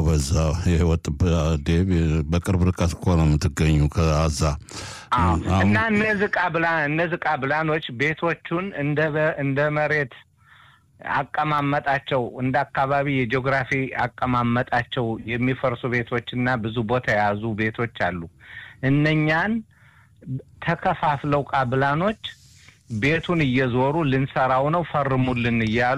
በዛ የህይወት በቅርብ ርቀት እኮ ነው የምትገኙ ከአዛ እና እነዚህ ቃብላ እነዚህ ቃብላኖች ቤቶቹን እንደ እንደ መሬት አቀማመጣቸው እንደ አካባቢ የጂኦግራፊ አቀማመጣቸው የሚፈርሱ ቤቶች እና ብዙ ቦታ የያዙ ቤቶች አሉ። እነኛን ተከፋፍለው ቃብላኖች ቤቱን እየዞሩ ልንሰራው ነው ፈርሙልን እያሉ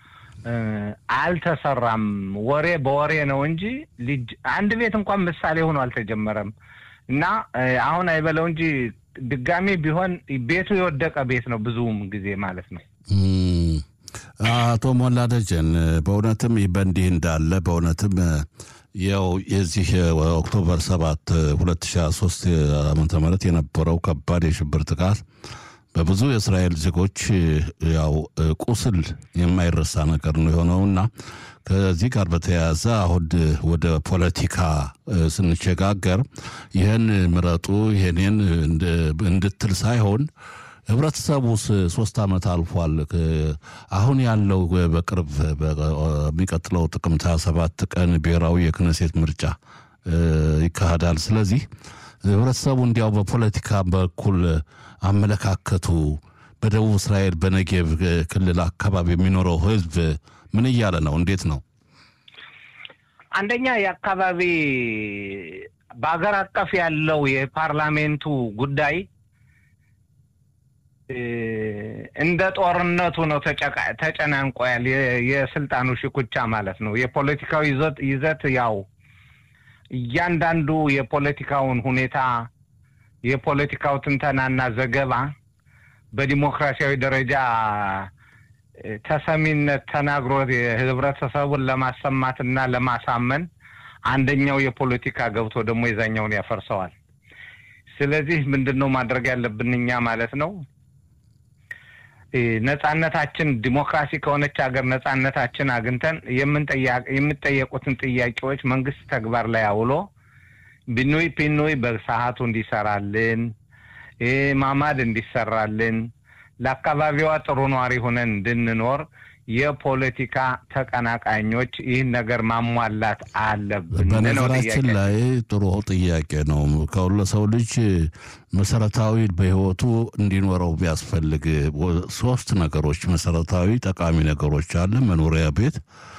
አልተሰራም። ወሬ በወሬ ነው እንጂ ልጅ አንድ ቤት እንኳን ምሳሌ ሆኖ አልተጀመረም። እና አሁን አይበለው እንጂ ድጋሜ ቢሆን ቤቱ የወደቀ ቤት ነው ብዙም ጊዜ ማለት ነው። አቶ ሞላ ደጀን በእውነትም በእንዲህ እንዳለ በእውነትም ያው የዚህ ኦክቶበር ሰባት ሁለት ሺ ሶስት ዓመተ ምህረት የነበረው ከባድ የሽብር ጥቃት በብዙ የእስራኤል ዜጎች ያው ቁስል የማይረሳ ነገር ነው የሆነውና ከዚህ ጋር በተያያዘ አሁን ወደ ፖለቲካ ስንሸጋገር ይህን ምረጡ ይህንን እንድትል ሳይሆን ህብረተሰቡ ሶስት ዓመት አልፏል። አሁን ያለው በቅርብ በሚቀጥለው ጥቅምት 27 ቀን ብሔራዊ የክነሴት ምርጫ ይካሄዳል። ስለዚህ ህብረተሰቡ እንዲያው በፖለቲካ በኩል አመለካከቱ በደቡብ እስራኤል በነጌብ ክልል አካባቢ የሚኖረው ህዝብ ምን እያለ ነው? እንዴት ነው? አንደኛ የአካባቢ በሀገር አቀፍ ያለው የፓርላሜንቱ ጉዳይ እንደ ጦርነቱ ነው ተጨናንቆያል። የስልጣኑ ሽኩቻ ማለት ነው። የፖለቲካው ይዘት ይዘት ያው እያንዳንዱ የፖለቲካውን ሁኔታ የፖለቲካው ትንተናና ዘገባ በዲሞክራሲያዊ ደረጃ ተሰሚነት ተናግሮ ህብረተሰቡን ለማሰማትና ለማሳመን አንደኛው የፖለቲካ ገብቶ ደግሞ የዛኛውን ያፈርሰዋል። ስለዚህ ምንድን ነው ማድረግ ያለብን እኛ ማለት ነው ነጻነታችን ዲሞክራሲ ከሆነች ሀገር ነጻነታችን አግኝተን የምንጠየቁትን ጥያቄዎች መንግስት ተግባር ላይ አውሎ ቢኑይ ፒኑይ በሰዓቱ እንዲሰራልን ማማድ እንዲሰራልን ለአካባቢዋ ጥሩ ኗሪ ሆነን እንድንኖር የፖለቲካ ተቀናቃኞች ይህን ነገር ማሟላት አለብን። በነገራችን ላይ ጥሩ ጥያቄ ነው። ከሁሉ ሰው ልጅ መሰረታዊ በህይወቱ እንዲኖረው ቢያስፈልግ ሶስት ነገሮች መሰረታዊ ጠቃሚ ነገሮች አለ። መኖሪያ ቤት፣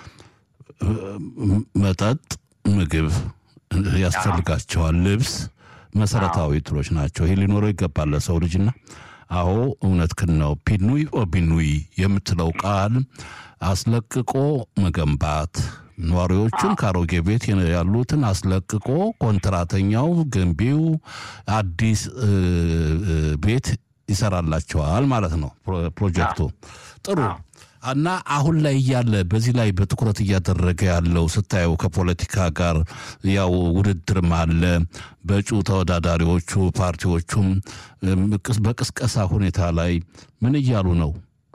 መጠጥ፣ ምግብ ያስፈልጋቸዋል። ልብስ መሰረታዊ ትሎች ናቸው። ይህ ሊኖረው ይገባል ለሰው ልጅና አዎ እውነትህን ነው። ፒኑይ ኦቢኑይ የምትለው ቃል አስለቅቆ መገንባት ነዋሪዎቹን ከአሮጌ ቤት ያሉትን አስለቅቆ ኮንትራተኛው ገንቢው አዲስ ቤት ይሰራላቸዋል ማለት ነው ፕሮጀክቱ። ጥሩ እና አሁን ላይ እያለ በዚህ ላይ በትኩረት እያደረገ ያለው ስታየው ከፖለቲካ ጋር ያው ውድድርም አለ። በእጩ ተወዳዳሪዎቹ ፓርቲዎቹም በቅስቀሳ ሁኔታ ላይ ምን እያሉ ነው?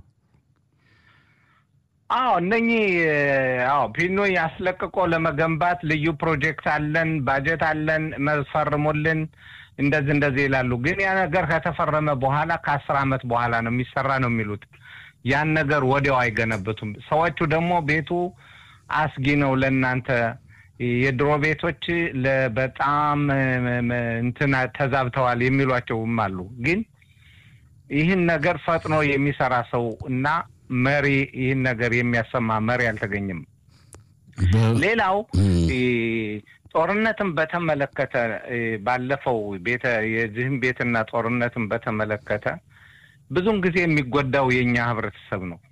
አዎ እነኚህ አዎ ፒኖ ያስለቅቆ ለመገንባት ልዩ ፕሮጀክት አለን፣ ባጀት አለን፣ መፈርሙልን እንደዚህ እንደዚህ ይላሉ። ግን ያ ነገር ከተፈረመ በኋላ ከአስር ዓመት በኋላ ነው የሚሰራ ነው የሚሉት ያን ነገር ወዲያው አይገነብቱም። ሰዎቹ ደግሞ ቤቱ አስጊ ነው ለእናንተ የድሮ ቤቶች በጣም እንትን ተዛብተዋል የሚሏቸውም አሉ። ግን ይህን ነገር ፈጥኖ የሚሰራ ሰው እና መሪ ይህን ነገር የሚያሰማ መሪ አልተገኘም። ሌላው ጦርነትን በተመለከተ ባለፈው ቤተ የዚህም ቤትና ጦርነትን በተመለከተ ብዙን ጊዜ የሚጎዳው የእኛ ህብረተሰብ ነው።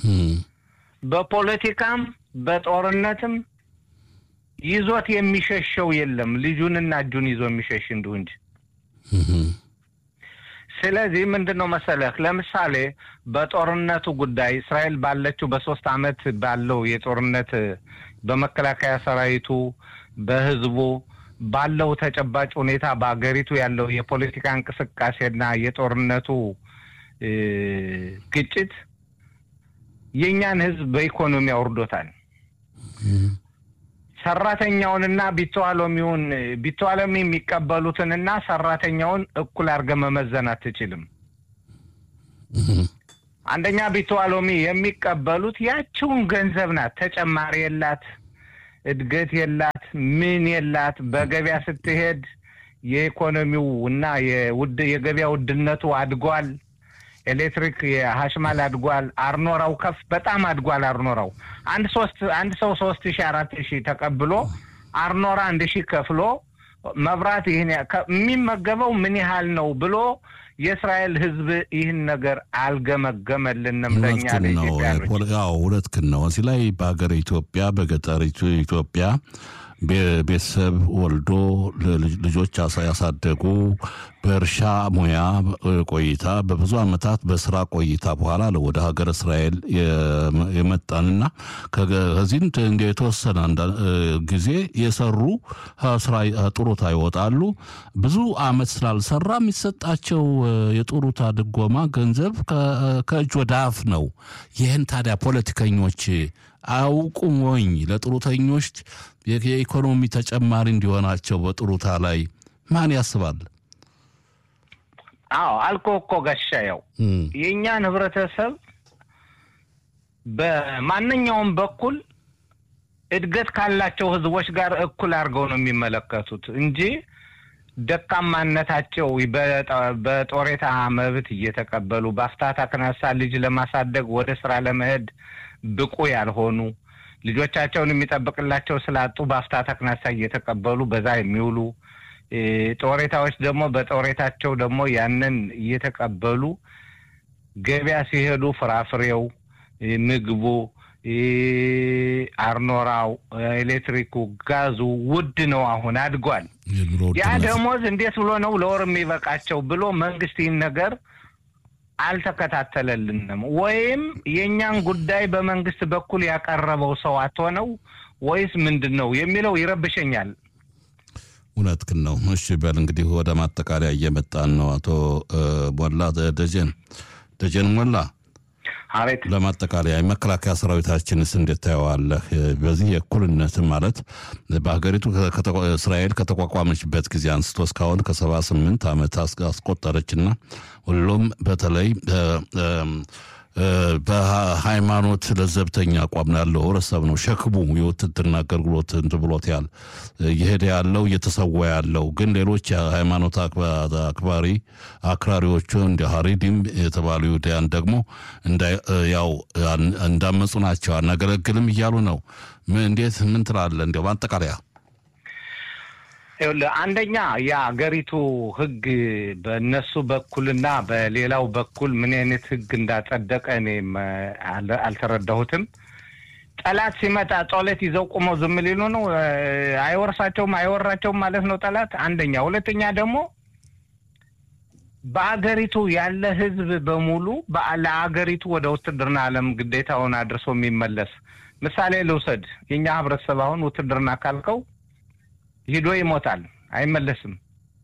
በፖለቲካም በጦርነትም ይዞት የሚሸሸው የለም። ልጁንና እጁን ይዞ የሚሸሽ እንዲሁ እንጂ። ስለዚህ ምንድን ነው መሰለህ፣ ለምሳሌ በጦርነቱ ጉዳይ እስራኤል ባለችው በሶስት አመት ባለው የጦርነት በመከላከያ ሰራዊቱ በህዝቡ ባለው ተጨባጭ ሁኔታ በአገሪቱ ያለው የፖለቲካ እንቅስቃሴና የጦርነቱ ግጭት የእኛን ህዝብ በኢኮኖሚ አውርዶታል። ሰራተኛውንና ቢተዋሎሚውን ቢተዋሎሚ የሚቀበሉትንና ሰራተኛውን እኩል አድርገህ መመዘን አትችልም። አንደኛ ቢተዋሎሚ የሚቀበሉት ያችውን ገንዘብ ናት። ተጨማሪ የላት፣ እድገት የላት፣ ምን የላት። በገበያ ስትሄድ የኢኮኖሚው እና የውድ የገበያ ውድነቱ አድጓል። ኤሌክትሪክ የሀሽማል አድጓል። አርኖራው ከፍ በጣም አድጓል። አርኖራው አንድ ሶስት አንድ ሰው ሶስት ሺህ አራት ሺህ ተቀብሎ አርኖራ አንድ ሺህ ከፍሎ መብራት ይህን የሚመገበው ምን ያህል ነው ብሎ የእስራኤል ሕዝብ ይህን ነገር አልገመገመልንም። ለእኛ ለኢትዮጵያኖች ያው ሁለትክን ነው። እዚህ ላይ በሀገር ኢትዮጵያ በገጠሪቱ ኢትዮጵያ ቤተሰብ ወልዶ ልጆች ያሳደጉ በእርሻ ሙያ ቆይታ በብዙ ዓመታት በስራ ቆይታ በኋላ ወደ ሀገር እስራኤል የመጣንና ከዚህም የተወሰነ ጊዜ የሰሩ ስራ ጡሩታ ይወጣሉ። ብዙ ዓመት ስላልሰራ የሚሰጣቸው የጡሩታ ድጎማ ገንዘብ ከእጅ ወደ አፍ ነው። ይህን ታዲያ ፖለቲከኞች አያውቁም ወይ? ለጡሩተኞች የኢኮኖሚ ተጨማሪ እንዲሆናቸው በጡሩታ ላይ ማን ያስባል? አዎ አልኮ እኮ ጋሻየው የእኛን ህብረተሰብ በማንኛውም በኩል እድገት ካላቸው ህዝቦች ጋር እኩል አድርገው ነው የሚመለከቱት እንጂ ደካማነታቸው በጦሬታ መብት እየተቀበሉ በአፍታታ ክነሳ ልጅ ለማሳደግ ወደ ስራ ለመሄድ ብቁ ያልሆኑ ልጆቻቸውን የሚጠብቅላቸው ስላጡ በአፍታታ ክነሳ እየተቀበሉ በዛ የሚውሉ ጦሬታዎች ደግሞ በጦሬታቸው ደግሞ ያንን እየተቀበሉ ገበያ ሲሄዱ ፍራፍሬው፣ ምግቡ፣ አርኖራው፣ ኤሌክትሪኩ፣ ጋዙ ውድ ነው። አሁን አድጓል። ያ ደሞዝ እንዴት ብሎ ነው ለወር የሚበቃቸው ብሎ መንግስት ይህን ነገር አልተከታተለልንም። ወይም የእኛን ጉዳይ በመንግስት በኩል ያቀረበው ሰው አትሆነው ወይስ ምንድን ነው የሚለው ይረብሸኛል። እውነትህን ነው። እሺ በል እንግዲህ ወደ ማጠቃለያ እየመጣን ነው። አቶ ሞላ ደጀን ደጀን ሞላ አቤት። ለማጠቃለያ የመከላከያ ሰራዊታችንስ እንዴት ታየዋለህ? በዚህ የእኩልነት ማለት በሀገሪቱ እስራኤል ከተቋቋመችበት ጊዜ አንስቶ እስካሁን ከሰባ ስምንት ዓመት አስቆጠረችና ሁሉም በተለይ በሃይማኖት ለዘብተኛ አቋም ያለው ህብረተሰብ ነው ሸክሙ የውትድርና አገልግሎት እንትን ብሎት ያል እየሄደ ያለው እየተሰዋ ያለው ግን ሌሎች የሃይማኖት አክባሪ አክራሪዎቹ እንደ ሀሪዲም የተባሉ ይሁዳያን ደግሞ ያው እንዳመፁ ናቸው አናገለግልም እያሉ ነው። እንዴት ምን ትላለህ? እንዲያው ማጠቃለያ አንደኛ የአገሪቱ ህግ በእነሱ በኩልና በሌላው በኩል ምን አይነት ህግ እንዳጸደቀ እኔም አልተረዳሁትም። ጠላት ሲመጣ ጦለት ይዘው ቁመው ዝም ሊሉ ነው? አይወርሳቸውም፣ አይወራቸውም ማለት ነው ጠላት። አንደኛ። ሁለተኛ ደግሞ በአገሪቱ ያለ ህዝብ በሙሉ ለአገሪቱ ወደ ውትድርና ዓለም ግዴታውን አድርሶ የሚመለስ ምሳሌ ልውሰድ። የእኛ ህብረተሰብ አሁን ውትድርና ካልከው ሂዶ ይሞታል፣ አይመለስም።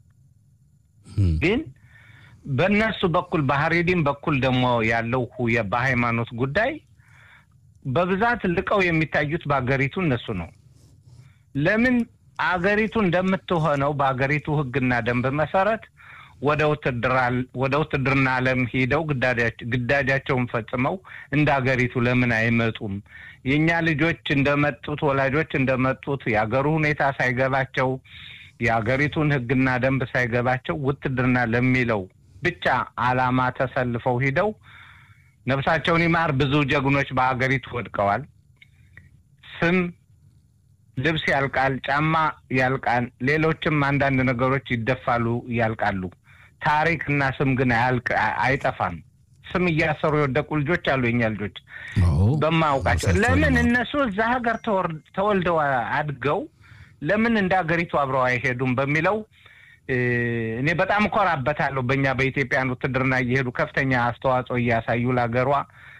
ግን በእነሱ በኩል በሀሬዲም በኩል ደግሞ ያለው በሃይማኖት ጉዳይ በብዛት ልቀው የሚታዩት በአገሪቱ እነሱ ነው። ለምን አገሪቱ እንደምትሆነው በአገሪቱ ህግና ደንብ መሰረት ወደ ውትድርና ዓለም ሂደው ግዳጃቸውን ፈጽመው እንደ አገሪቱ ለምን አይመጡም? የእኛ ልጆች እንደመጡት ወላጆች እንደመጡት የአገሩ ሁኔታ ሳይገባቸው የአገሪቱን ህግና ደንብ ሳይገባቸው ውትድርና ለሚለው ብቻ ዓላማ ተሰልፈው ሂደው ነፍሳቸውን ይማር ብዙ ጀግኖች በአገሪቱ ወድቀዋል። ስም ልብስ ያልቃል፣ ጫማ ያልቃል፣ ሌሎችም አንዳንድ ነገሮች ይደፋሉ፣ ያልቃሉ። ታሪክ እና ስም ግን አይጠፋም። ስም እያሰሩ የወደቁ ልጆች አሉ። የኛ ልጆች በማያውቃቸው ለምን እነሱ እዛ ሀገር ተወልደው አድገው ለምን እንደ ሀገሪቱ አብረው አይሄዱም በሚለው እኔ በጣም እኮራበታለሁ። በእኛ በኢትዮጵያን ውትድርና እየሄዱ ከፍተኛ አስተዋጽኦ እያሳዩ ለሀገሯ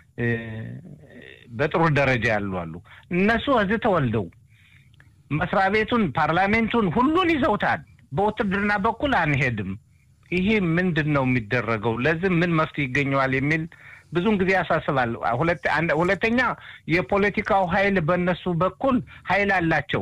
በጥሩ ደረጃ ያሉ አሉ። እነሱ እዚህ ተወልደው መስሪያ ቤቱን፣ ፓርላሜንቱን ሁሉን ይዘውታል። በውትድርና በኩል አንሄድም። ይሄ ምንድን ነው የሚደረገው? ለዚህ ምን መፍትሄ ይገኘዋል የሚል ብዙን ጊዜ ያሳስባል። ሁለተኛ የፖለቲካው ኃይል በእነሱ በኩል ኃይል አላቸው።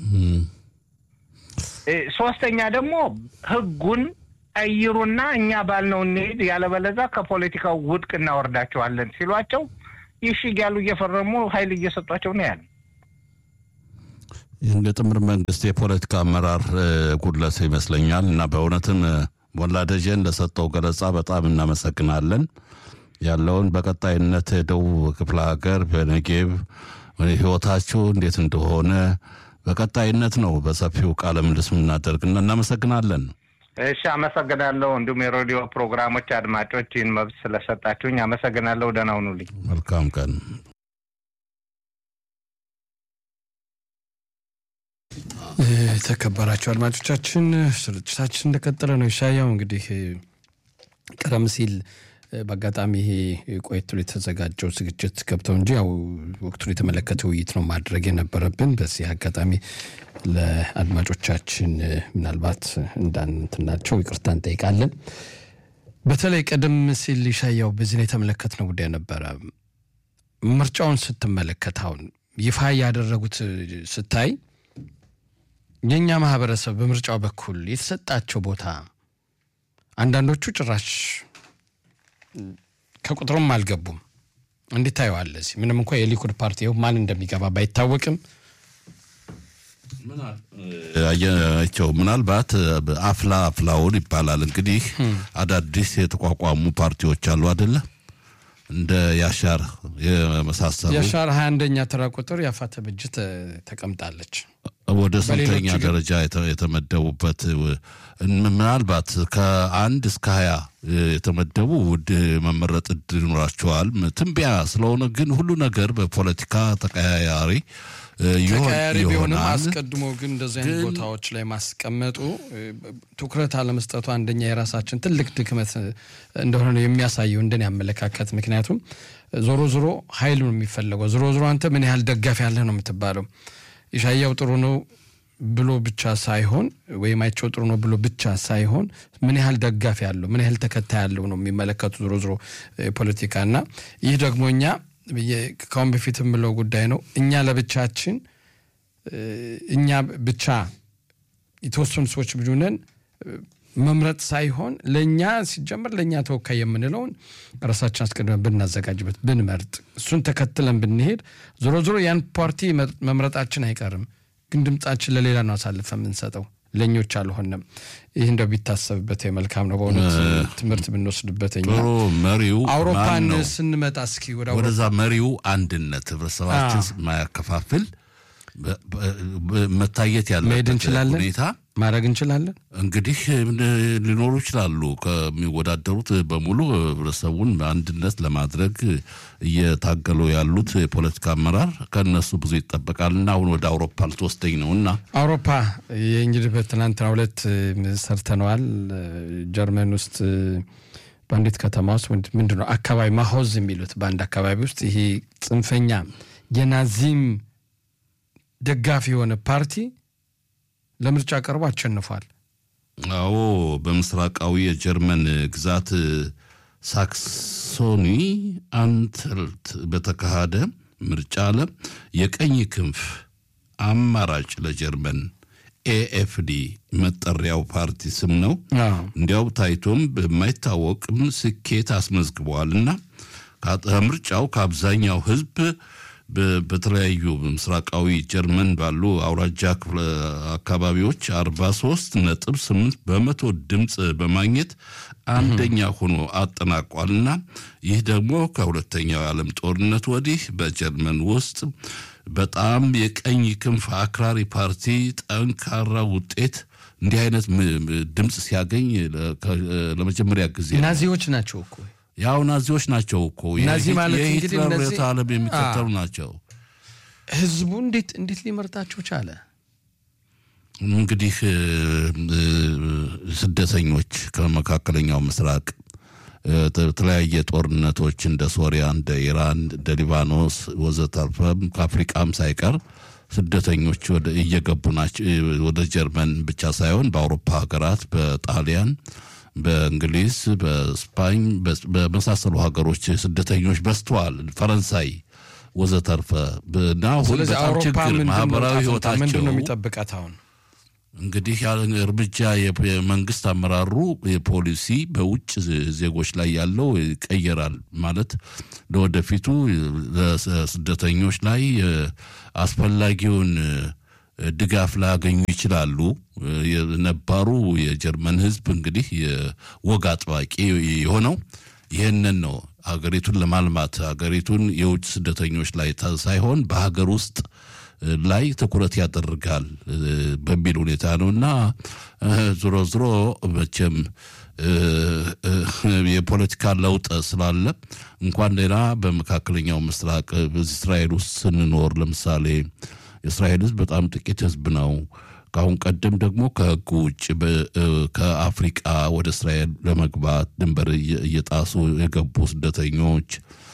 ሶስተኛ ደግሞ ህጉን ቀይሩና እኛ ባልነው እንሄድ፣ ያለበለዛ ከፖለቲካው ውድቅ እናወርዳቸዋለን ሲሏቸው ይሽ እያሉ እየፈረሙ ኃይል እየሰጧቸው ነው ያለ። የጥምር መንግስት የፖለቲካ አመራር ጉድለት ይመስለኛል እና በእውነትም ሞላ ደጀን ለሰጠው ገለጻ በጣም እናመሰግናለን። ያለውን በቀጣይነት ደቡብ ክፍለ ሀገር በነጌብ ህይወታችሁ እንዴት እንደሆነ በቀጣይነት ነው በሰፊው ቃለ ምልልስ የምናደርግና እናመሰግናለን። እሺ፣ አመሰግናለሁ። እንዲሁም የሬዲዮ ፕሮግራሞች አድማጮች ይህን መብት ስለሰጣችሁኝ አመሰግናለሁ። ደህና ሁኑልኝ። መልካም ቀን። የተከበራቸው አድማጮቻችን ስርጭታችን እንደቀጠለ ነው። ይሻያው እንግዲህ ቀደም ሲል በአጋጣሚ ይሄ ቆየት ብሎ የተዘጋጀው ዝግጅት ገብተው እንጂ ያው ወቅቱን የተመለከተ ውይይት ነው ማድረግ የነበረብን። በዚህ አጋጣሚ ለአድማጮቻችን ምናልባት እንዳንትናቸው ይቅርታ እንጠይቃለን። በተለይ ቀደም ሲል ይሻያው በዚህ ላይ የተመለከትነው ጉዳይ ነበረ። ምርጫውን ስትመለከት አሁን ይፋ ያደረጉት ስታይ የእኛ ማህበረሰብ በምርጫው በኩል የተሰጣቸው ቦታ አንዳንዶቹ ጭራሽ ከቁጥሩም አልገቡም። እንዴት ታየዋለህ? እዚህ ምንም እንኳ የሊኩድ ፓርቲ ይኸው ማን እንደሚገባ ባይታወቅም አየቸው ምናልባት አፍላ አፍላውን ይባላል እንግዲህ አዳዲስ የተቋቋሙ ፓርቲዎች አሉ አደለ? እንደ ያሻር የመሳሰሉ የሻር ሀያ አንደኛ ተራ ቁጥር የአፋተ ብጅት ተቀምጣለች። ወደ ስንተኛ በሌሎቹ ግን- ደረጃ የተ- የተመደቡበት ምናልባት ከአንድ እስከ ሀያ የተመደቡ ውድ መመረጥ እድል ይኖራቸዋል። ትንበያ ስለሆነ ግን ሁሉ ነገር በፖለቲካ ተቀያያሪ እ, ይሆን- ተቀያሪ ቢሆንም ይሆናል። አስቀድሞ ግን እንደዚህ አይነት ግን- ቦታዎች ላይ ማስቀመጡ እ, ትኩረት አለመስጠቱ አንደኛ የራሳችን ትልቅ ድክመት እ, እንደሆነ ነው የሚያሳየው እንደኔ አመለካከት። ምክንያቱም እ, ዞሮ ዞሮ ኃይል ነው የሚፈለገው። ዞሮ ዞሮ አንተ ምን ያህል ደጋፊ ያለህ ነው የምትባለው። ኢሻያው ጥሩ ነው ብሎ ብቻ ሳይሆን ወይም አይቸው ጥሩ ነው ብሎ ብቻ ሳይሆን ምን ያህል ደጋፊ ያለው ምን ያህል ተከታይ ያለው ነው የሚመለከቱ ዞሮ ዞሮ እ, ፖለቲካ እና ይህ ደግሞ እኛ የ- ከአሁን በፊት የምለው ጉዳይ ነው እኛ ለብቻችን እ፣ እኛ ብቻ የተወሰኑ ሰዎች ብሉነን መምረጥ ሳይሆን ለእኛ ሲጀመር ለእኛ ተወካይ የምንለውን ራሳችን አስቀድመን ብናዘጋጅበት ብንመርጥ እሱን ተከትለን ብንሄድ ዞሮ ዞሮ ያን ፓርቲ መ- መምረጣችን አይቀርም፣ ግን ድምጻችን ለሌላ ነው አሳልፈ የምንሰጠው ለእኞች አልሆነም። ይህ እንደው ቢታሰብበት መልካም ነው። በእውነት ትምህርት ብንወስድበት እኛ ጥሩ መሪው ማን አውሮፓን ነው? ስንመጣ እስኪ ወደ አውሮፓ ወደዛ መሪው አንድነት ህብረተሰባችን ማያከፋፍል በ- በ- በ- መታየት መሄድ ያለበት እንችላለን? ሁኔታ ማድረግ እንችላለን። እንግዲህ ምን ሊኖሩ ይችላሉ። ከሚወዳደሩት በሙሉ ህብረተሰቡን በአንድነት ለማድረግ እየታገሉ ያሉት የፖለቲካ አመራር ከእነሱ ብዙ ይጠበቃልና አሁን ወደ አውሮፓ ልትወስደኝ ነው እና አውሮፓ የእንግዲህ በትናንትና ሁለት ሰርተነዋል። ጀርመን ውስጥ በአንዲት ከተማ ውስጥ ምንድ- ምንድን ነው አካባቢ ማሆዝ የሚሉት በአንድ አካባቢ ውስጥ ይሄ ጽንፈኛ የናዚም ደጋፊ የሆነ ፓርቲ ለምርጫ ቀርቦ አሸንፏል። አዎ በምስራቃዊ የጀርመን ግዛት ሳክሶኒ አንትልት በተካሄደ ምርጫ ለ የቀኝ ክንፍ አማራጭ ለጀርመን ኤኤፍዲ መጠሪያው ፓርቲ ስም ነው። አዎ። እንዲያው ታይቶም በማይታወቅም ስኬት አስመዝግበዋልና ከምርጫው ከአብዛኛው ህዝብ በ- በተለያዩ ምስራቃዊ ጀርመን ባሉ አውራጃ ክፍለ አካባቢዎች 43 ነጥብ 8 በመቶ ድምፅ በማግኘት አንደኛ ሆኖ አጠናቋልና ይህ ደግሞ ከሁለተኛው የዓለም ጦርነት ወዲህ በጀርመን ውስጥ በጣም የቀኝ ክንፍ አክራሪ ፓርቲ ጠንካራ ውጤት እንዲህ አይነት ም- ም- ድምፅ ሲያገኝ ለ- ከ- ለመጀመሪያ ጊዜ ነው። ናዚዎች ናቸው እኮ ያው ናዚዎች ናቸው እኮ ናዚ የሂት- ማለት እንግዲህ የሂትለር እነዚህ- ርዕዮተ ዓለም የሚከተሉ ናቸው። ህዝቡ እንዴት እንዴት ሊመርጣቸው ቻለ? እንግዲህ እ, እ, ስደተኞች ከመካከለኛው ምስራቅ እ, የተለያየ ጦርነቶች እንደ ሶሪያ፣ እንደ ኢራን፣ እንደ ሊባኖስ ወዘተርፈም ከአፍሪቃም ሳይቀር ስደተኞች ወደ እየገቡ ናቸው። እ, ወደ ጀርመን ብቻ ሳይሆን በአውሮፓ ሀገራት፣ በጣሊያን፣ በእንግሊዝ፣ በስፓኝ በ- በመሳሰሉ ሀገሮች ስደተኞች በዝተዋል። ፈረንሳይ ወዘተርፈ እና አሁን ስለዚህ በጣም አውሮፓ ችግር ምንድን ነው ማህበራዊ ዕጣ ፈንታ? ህይወታቸው ምንድን ነው የሚጠብቃት አሁን? እንግዲህ ያ እርምጃ የ- የመንግስት አመራሩ የፖሊሲ በውጭ ዜጎች ላይ ያለው ይቀየራል ማለት ለወደፊቱ ለስደተኞች ላይ እ፣ አስፈላጊውን ድጋፍ ላያገኙ ይችላሉ። የነባሩ የጀርመን ህዝብ እንግዲህ የወግ አጥባቂ የሆነው ይህንን ነው። ሀገሪቱን ለማልማት ሀገሪቱን የውጭ ስደተኞች ላይ ሳይሆን በሀገር ውስጥ ላይ ትኩረት ያደርጋል በሚል ሁኔታ ነው እና ዞሮ ዞሮ መቼም የፖለቲካ ለውጥ ስላለ እንኳን ሌላ በመካከለኛው ምስራቅ እስራኤል ውስጥ ስንኖር ለምሳሌ የእስራኤል ህዝብ በጣም ጥቂት ህዝብ ነው። ከአሁን ቀደም ደግሞ ከህጉ ውጭ ከአፍሪቃ ወደ እስራኤል ለመግባት ድንበር እየጣሱ የገቡ ስደተኞች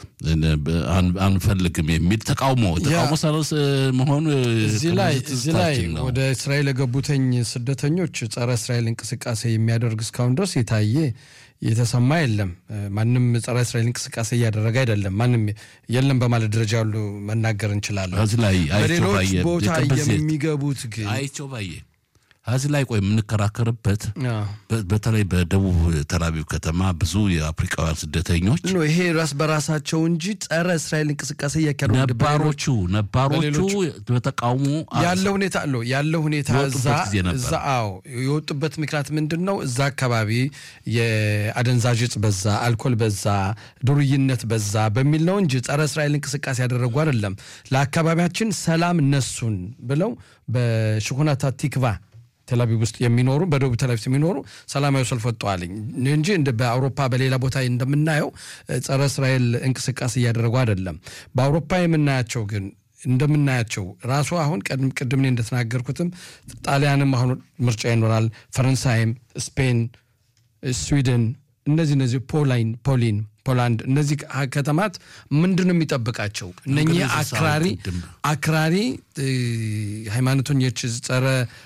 አንፈልግም የሚል ተቃውሞ ተቃውሞ ሰለስ መሆኑ እዚህ ላይ እዚህ ላይ ወደ እስራኤል የገቡተኝ ስደተኞች ጸረ እስራኤል እንቅስቃሴ የሚያደርግ እስካሁን ድረስ የታየ የተሰማ የለም። ማንም ጸረ እስራኤል እንቅስቃሴ እያደረገ አይደለም። ማንም የለም በማለት ደረጃ ያሉ መናገር እንችላለን። እዚህ ላይ በሌሎች ቦታ የሚገቡት ግን አይቸው ባየ እዚህ ላይ ቆይ የምንከራከርበት በተለይ በደቡብ ተላቪቭ ከተማ ብዙ የአፍሪካውያን ስደተኞች ይሄ ራስ በራሳቸው እንጂ ጸረ እስራኤል እንቅስቃሴ እያካሄዱ ነባሮቹ ነባሮቹ በተቃውሞ ያለ ሁኔታ አለው ያለ ሁኔታ እዛ አዎ የወጡበት ምክንያት ምንድን ነው? እዛ አካባቢ የአደንዛዥ እጽ በዛ፣ አልኮል በዛ፣ ዱርይነት በዛ በሚል ነው እንጂ ጸረ እስራኤል እንቅስቃሴ ያደረጉ አይደለም። ለአካባቢያችን ሰላም ነሱን ብለው በሽኩናታ ቲክቫ ቴልአቪቭ ውስጥ የሚኖሩ በደቡብ ቴልአቪቭ የሚኖሩ ሰላማዊ ሰልፍ ወጥተዋል እንጂ በአውሮፓ በሌላ ቦታ እንደምናየው ጸረ እስራኤል እንቅስቃሴ እያደረጉ አይደለም። በአውሮፓ የምናያቸው ግን እንደምናያቸው ራሱ አሁን ቅድም እንደተናገርኩትም ጣሊያንም አሁን ምርጫ ይኖራል፣ ፈረንሳይም፣ ስፔን፣ ስዊድን እነዚህ እነዚህ ፖላይን ፖሊን ፖላንድ እነዚህ ከተማት ምንድን ነው የሚጠብቃቸው? እነኚህ አክራሪ አክራሪ ሃይማኖተኞች ጸረ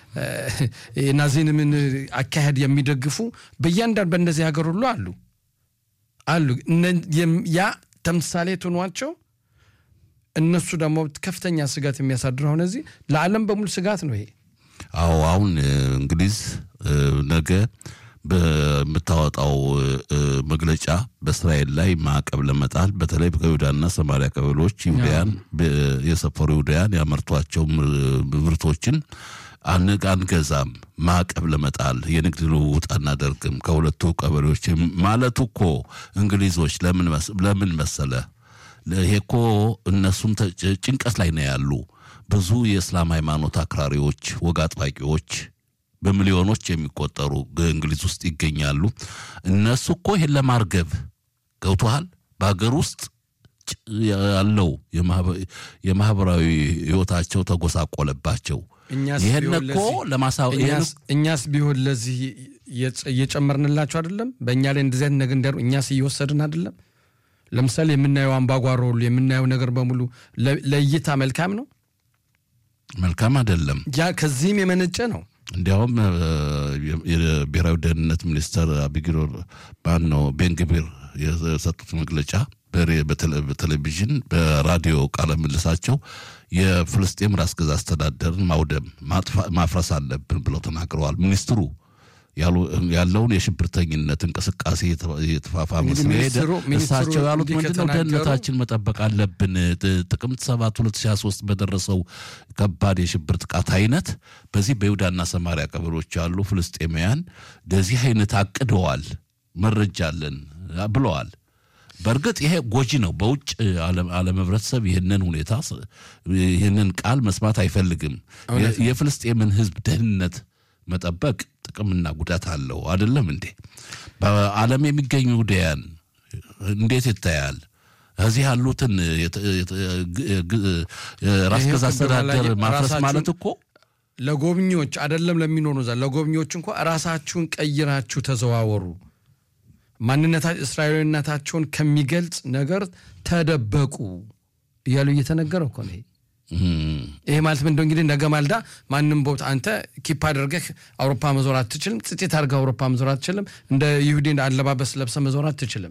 ናዚዝምን አካሄድ የሚደግፉ በእያንዳንዱ በእነዚህ ሀገር ሁሉ አሉ አሉ። ያ ተምሳሌት ሆኗቸው እነሱ ደግሞ ከፍተኛ ስጋት የሚያሳድረው አሁን እዚህ ለዓለም በሙሉ ስጋት ነው ይሄ። አዎ አሁን እንግሊዝ ነገ በምታወጣው መግለጫ በእስራኤል ላይ ማዕቀብ ለመጣል በተለይ ከይሁዳና ሰማሪያ ቀበሌዎች ይሁዳያን የሰፈሩ ይሁዳያን ያመርቷቸው ምርቶችን አንገዛም፣ ማዕቀብ ለመጣል የንግድ ልውውጥ አናደርግም ከሁለቱ ቀበሌዎች ማለቱ እኮ እንግሊዞች ለምን መሰለ? ይሄ እኮ እነሱም ጭንቀት ላይ ነው ያሉ። ብዙ የእስላም ሃይማኖት አክራሪዎች፣ ወግ አጥባቂዎች በሚሊዮኖች የሚቆጠሩ እንግሊዝ ውስጥ ይገኛሉ። እነሱ እኮ ይሄን ለማርገብ ገብቶሃል። በሀገር ውስጥ ያለው የማህበራዊ ህይወታቸው ተጎሳቆለባቸው። ይህን እኮ እኛስ ቢሆን ለዚህ እየጨመርንላቸው አይደለም? በእኛ ላይ እንደዚህ አይነት ነገር እንዲያሩ እኛስ እየወሰድን አይደለም? ለምሳሌ የምናየው አምባጓሮ ሁሉ የምናየው ነገር በሙሉ ለእይታ መልካም ነው? መልካም አይደለም። ያ ከዚህም የመነጨ ነው። እንዲያውም የብሔራዊ ደህንነት ሚኒስተር አቢጊሮ ማን ነው ቤንግቢር የሰጡት መግለጫ በቴሌቪዥን በራዲዮ ቃለ ምልሳቸው የፍልስጤም ራስ ገዝ አስተዳደርን ማውደም ማፍረስ አለብን ብለው ተናግረዋል። ሚኒስትሩ ያለውን የሽብርተኝነት እንቅስቃሴ የተፋፋመ ስለሄደ እሳቸው ያሉት ምንድነው? ደህንነታችን መጠበቅ አለብን። ጥቅምት 7 2023 በደረሰው ከባድ የሽብር ጥቃት አይነት በዚህ በይሁዳና ሰማሪያ ቀበሌዎች ያሉ ፍልስጤማውያን ለዚህ አይነት አቅደዋል፣ መረጃ አለን ብለዋል። በእርግጥ ይሄ ጎጂ ነው። በውጭ ዓለም ህብረተሰብ ይህንን ሁኔታ ይህንን ቃል መስማት አይፈልግም። የፍልስጤምን ህዝብ ደህንነት መጠበቅ ጥቅምና ጉዳት አለው። አይደለም እንዴ? በዓለም የሚገኙ ዳያን እንዴት ይታያል? እዚህ ያሉትን ራስ ገዝ አስተዳደር ማፍረስ ማለት እኮ ለጎብኚዎች አይደለም ለሚኖሩ ዛ ለጎብኚዎች እንኳ ራሳችሁን ቀይራችሁ ተዘዋወሩ፣ ማንነታ እስራኤላዊነታቸውን ከሚገልጽ ነገር ተደበቁ እያሉ እየተነገረ እኮ ነው። ይሄ ማለት ምንድነው? እንግዲህ ነገ ማልዳ ማንም ቦታ አንተ ኪፕ አድርገህ አውሮፓ መዞር አትችልም። ጽጤት አድርገህ አውሮፓ መዞር አትችልም። እንደ ይሁዲ አለባበስ ለብሰ መዞር አትችልም።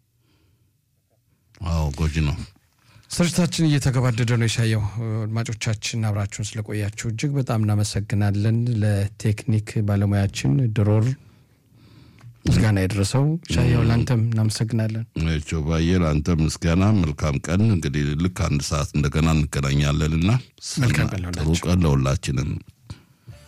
አዎ ጎጂ ነው። ስርጭታችን እየተገባደደ ነው። የሻየው አድማጮቻችን አብራችሁን ስለቆያችሁ እጅግ በጣም እናመሰግናለን። ለቴክኒክ ባለሙያችን ድሮር ምስጋና የደረሰው ሻያው ለአንተም እናመሰግናለን። ባየ ለአንተ ምስጋና መልካም ቀን። እንግዲህ ልክ አንድ ሰዓት እንደገና እንገናኛለንና መልካም ቀን ጥሩ ቀን ለሁላችንም።